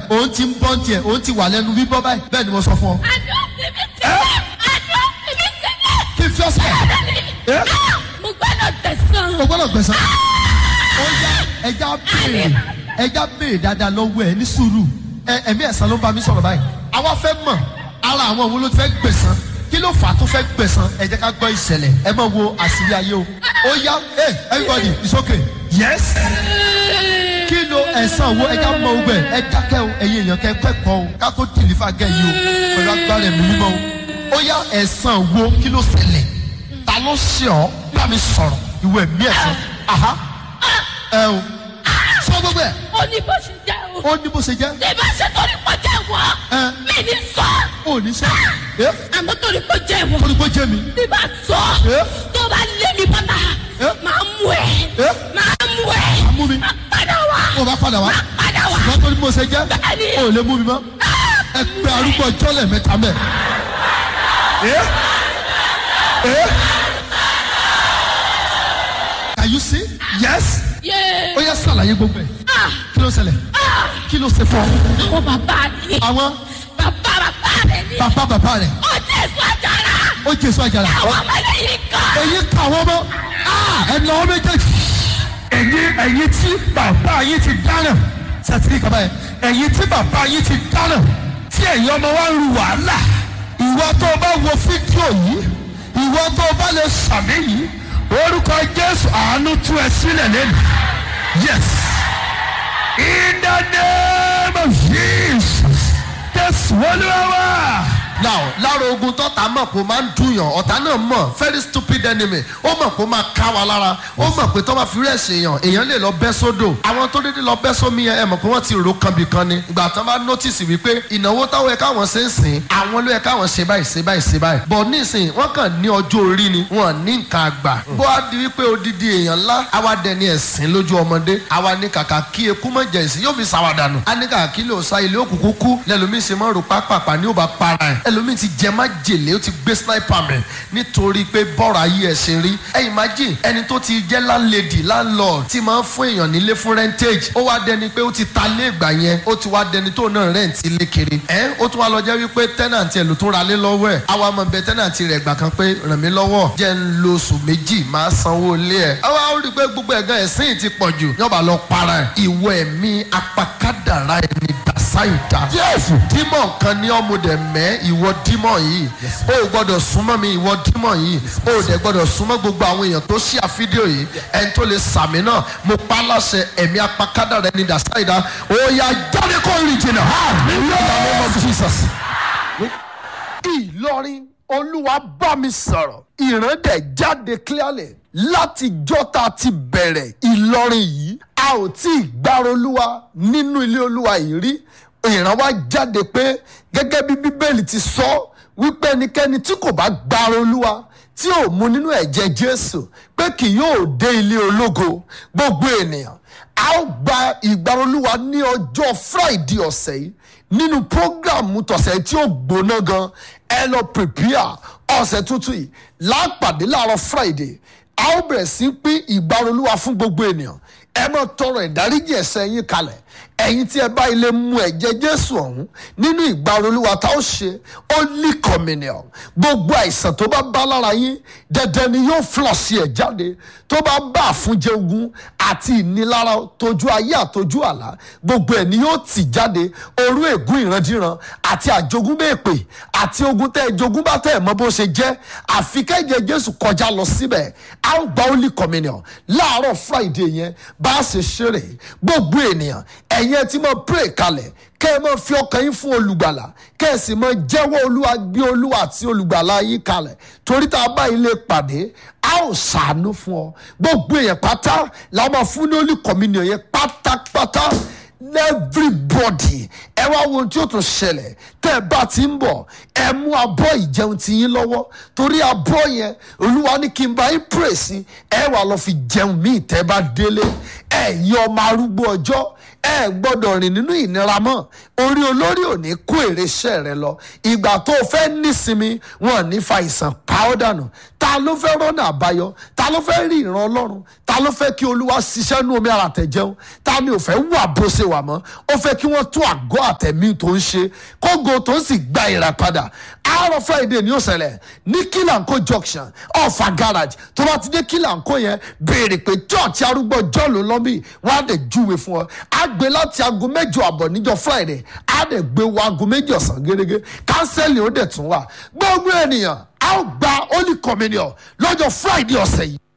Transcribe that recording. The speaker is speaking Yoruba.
òun ti ń bọ́ tiẹ̀ òun ti wà lẹ́nu bíbọ́ báyìí bẹ́ẹ̀ ni mo sọ fún ọ. àdó fi mí sílẹ̀ àdó fi mí sílẹ̀. kí n fi ọ́ sílẹ̀ ẹ́ mo gbọ́dọ̀ tẹ̀sán. o gbọ́dọ̀ gbẹ̀sán. ó yá ẹja béèrè ẹja béèrè dáadáa lọ́wọ́ ẹ ní sùúrù ẹ ẹ̀mí ẹ̀sán ló ń bá mi sọ̀rọ̀ báyìí. àwa fẹ́ mọ̀ ara àwọn òun ló ti fẹ́ gbẹ̀sán kí ló fà á tó fẹ́ gbẹ̀sán ẹ jẹ́ ká gbọ́ ìṣẹ̀lẹ̀ ẹ máa wo àṣírí ayé o. ó yá hey everybody it's okay yes kí ló ẹ̀sán wo ẹja mọ ogun ẹ̀ ẹ dákẹ́ o ẹ̀yin èèyàn kẹ́ kẹ́kọ̀ọ́ o ká tó dìlífà gẹ̀ yìí o pẹ̀lú agbára ẹ̀mí mímọ́ o ó yá ẹ̀sán wo kí ló ṣẹlẹ̀ ta ló ṣe ọ́ bá mi sọ̀rọ̀ ìwé ẹ̀mí ẹ̀sán aha ẹ o sọ gbogbo ẹ̀ ó ní bó ṣe jẹ́ o. ó ní bó ṣe jẹ́ tí bá ṣe torí pọ̀ jẹ́ wọ́ Ẹ. mi ní sọ. ó ní sọ ẹ àmọ́ torí pọ̀ jẹ́ wọ́ ó ní bó jẹ́ mi tí bá sọ Ẹ. tó bá lé mi bàtà Ẹ. máa mú ẹ Ẹ. máa mú ẹ Máa mú mi. máa padà wá ó bá padà wá padà wá. ṣùgbọ́n tó ní bó ṣe jẹ́ Bẹ́ẹ̀ni. ó lè mú mi mọ́ ẹ pé arúgbó ọjọ́ lẹ́ẹ̀mẹ́ta mẹ́ ẹ ẹ can you see yes yé ó yẹ sàlàyé gbogbo ẹ̀ kí ló ṣẹlẹ̀ kí ló ṣe fún ọ àwọn bàbá ni àwọn bàbá bàbá rẹ ni bàbá bàbá rẹ̀ ó jẹ́ sọ́jàrà ó jésù àjàrà àwọn ọmọ yìí kan. èyí kà wọ́n mọ́ ẹnà wọn méjèèjì ẹ̀yin ẹ̀yin tí bàbá yín ti dáná sẹ́tìrì kaba yẹn ẹ̀yin tí bàbá yín ti dáná tí ẹ̀yin ọmọ wa ń ru wàhálà ìwọ tó o bá wo fídíò yìí ìwọ tó o bá lè sàmì yìí orúkọ jésù àánú tú ẹ sílẹ̀ lẹ́nu yes in the name of jesus jésù olúwa wá now lára ogun tọ́ta mọ̀ kó máa ń dùnyàn ọ̀tá náà mọ̀ very stupid enemy ó mọ̀ kó máa ká wa lára ó mọ̀ pé tó bá fi rẹ̀ ṣèyàn èèyàn lè lọ bẹ́ sódò àwọn tó dédé lọ bẹ́ sómi yẹn ẹ mọ̀ pé wọ́n ti rò kanbi kan ni ìgbà tán bá notice wípé ìnáwó táwọn ẹ̀ka wọn ṣe ń sìn àwọn ló yẹ káwọn ṣe báyìí ṣe báyìí ṣe báyìí bọ̀ nísìn wọ́n kàn ní ọjọ́ orí ni wọ́n ní nǹkan àgbà bó a di wípé odidi èèyàn ńlá àwa dẹni ẹ̀sìn lójú ọmọdé àwa ní kàkà kí eku mọ̀ jẹ̀ sí yóò fi sàwádànù a ní kàkà kí lè sa ilé òkùnkùn kú lẹ́lòmíì ṣe mọ́ rò pápápá ní ó bá para ẹ̀ ẹlòmíì ti jẹ má jèlé ó ti gbé sniper mẹ́ nítorí pé bọ́ọ̀rọ̀ ayé ẹ̀ ṣe rí ẹ imagine ẹni tó ti jẹ́ landlady landlord tí máa ń fún èèyàn nílé fún rentage ó wá dẹni pé ó ti ta lé ìgbà yẹn ó ti wá dẹni tó náà rent ilé kiri ẹ ó tún wá lọ jẹ́ wípé tenant ẹ̀ ló tún ra lé lọ́wọ́ ẹ̀ àwa máa bẹ tenant rẹ̀ gbà kan pé ràn mí lọ́wọ́ jẹ́ ń lo oṣù méjì máa sanwó ilé ẹ̀ àwa ó rí i pé gbogbo ẹ̀gán ẹ̀sìn ti pọ̀ jù yọ̀bà lọ para ẹ̀ ìwọ ẹ̀mí apakádàrá ẹni dàsáìdá jésù dímọ̀ kan ní ọmọdé mẹ́ ìwọ dímọ̀ yìí o ò gbọ́dọ̀ súnmọ́ mi ìwọ dímọ̀ yìí o ò dẹ̀ gbọ́dọ̀ súnmọ́ gbogbo àwọn èèyàn tó ṣí àfídíò yìí ẹni tó lè sàmì náà mo pa á láṣẹ ẹ̀mí apakádàrá ẹni dàsáìdá ó yá jáde kó rìn jìnnà in the name of Jesus. Ìlọrin olúwa bá mi sọ̀rọ̀ ìrandẹ̀ jáde clearly láti jọ́ta ti bẹ̀rẹ̀ Ìlọrin yìí a ò tí ì gbára olúwa nínú ilé olúwa yìí rí ìran wa jáde pé gẹ́gẹ́ bí bíbélì ti sọ wípé ẹnikẹ́ni tí kò bá gbára olúwa tí ò mu nínú ẹ̀jẹ̀ Jésù pé kì yóò dé ilé ológo gbogbo ènìyàn a ó gba ìgbára olúwa ní ọjọ́ Friday ọ̀sẹ̀ yìí nínú prógráàmù tọ̀sẹ̀ tí ó gbóná gan ẹ lọ prepare ọ̀sẹ̀ tuntun yìí lápàdé láàárọ̀ Friday a ó bẹ̀rẹ̀ sí í pín ìgbàrolúwa fún gbogbo ènìyàn ẹ máa tọrọ ìdáríjì ẹ̀ṣẹ̀ yín kalẹ̀ ẹ̀yin tí ẹ bá ilé mu ẹ̀jẹ̀ Jésù ọ̀hún nínú ìgbàrolúwa tá ó ṣe Holy Communion gbogbo àìsàn tó bá bá lára yín dandan ni yóò flọ̀sì ẹ̀ jáde tó bá bá àfúnjẹ ogun àti ìnilára tójú ayé àtójú àlá gbogbo ẹ̀ ni yóò tì jáde orú ègún ìrandíran àti àjogúnbèpè àti ogun tẹ́ ẹ jogún bá tẹ́ ẹ mọ̀ bó ṣe jẹ́ àfi kẹ́jẹ́ Jésù kọjá lọ síbẹ̀ a ó gba Holy Communion láàárọ̀ Friday yẹn bá a ṣe ṣeré gbogbo ènìyàn ẹ̀yin ẹ ti máa pray kalẹ̀ kẹ́ ẹ máa fi ọkàn yín fún olùgbàlà kẹ́ ẹ sì máa jẹ́wọ́ olúwa gbé olúwa àti olùgbàlà yín kalẹ̀ torí tá a bá ilé pàdé a ó ṣàánú fún ọ gbogbo èèyàn pátá la máa fún ní Holy Communion yẹn pátápátá everybody ẹ wá wo ohun tí ó tún ṣẹlẹ̀ tẹ́ ẹ bá ti ń bọ̀ ẹ mú abọ́ ìjẹun ti yín lọ́wọ́ torí abọ́ yẹn olúwa ní kí n bá yín pray sí ẹ wà lọ fi jẹun míì tẹ́ ẹ bá délé ẹ̀yin ọmọ arúgbó ọjọ́ ẹ gbọ́dọ̀ rìn nínú ìnira mọ́ orí olórí ò ní kó èrè iṣẹ́ rẹ lọ ìgbà tó o fẹ́ nísinmi wọn ò ní fa ìsàn pa ọ́ dànù ta ló fẹ́ rọ́nà àbáyọ ta ló fẹ́ rí ìran ọlọ́run ta ló fẹ́ kí olúwa ṣiṣẹ́ nú omi ara tẹ̀jẹun ta ni ò fẹ́ wà bó ṣe wà mọ́ ó fẹ́ kí wọ́n tún àgọ́ àtẹ̀mí tó ń ṣe kógo tó ń sì gba ìràpadà àárọ̀ friday ni ó ṣẹlẹ̀ ní kílànkó junction ọ̀fà garage tó bá ti dé kílànkó yẹn béèrè pé church arúgbó jọ́ọ̀lù lọ́bì wọ́n á dẹ̀ júwe fún ọ á gbé láti aago mẹ́jọ àbọ̀ níjọ́ friday á dẹ̀ gbé wọ aago méjì ọ̀sán gẹ́gẹ́ kánsẹ́lì ó dẹ̀ tún wà gbogbo ènìyàn á gba holy communion lọ́jọ́ friday ọ̀sẹ̀ yìí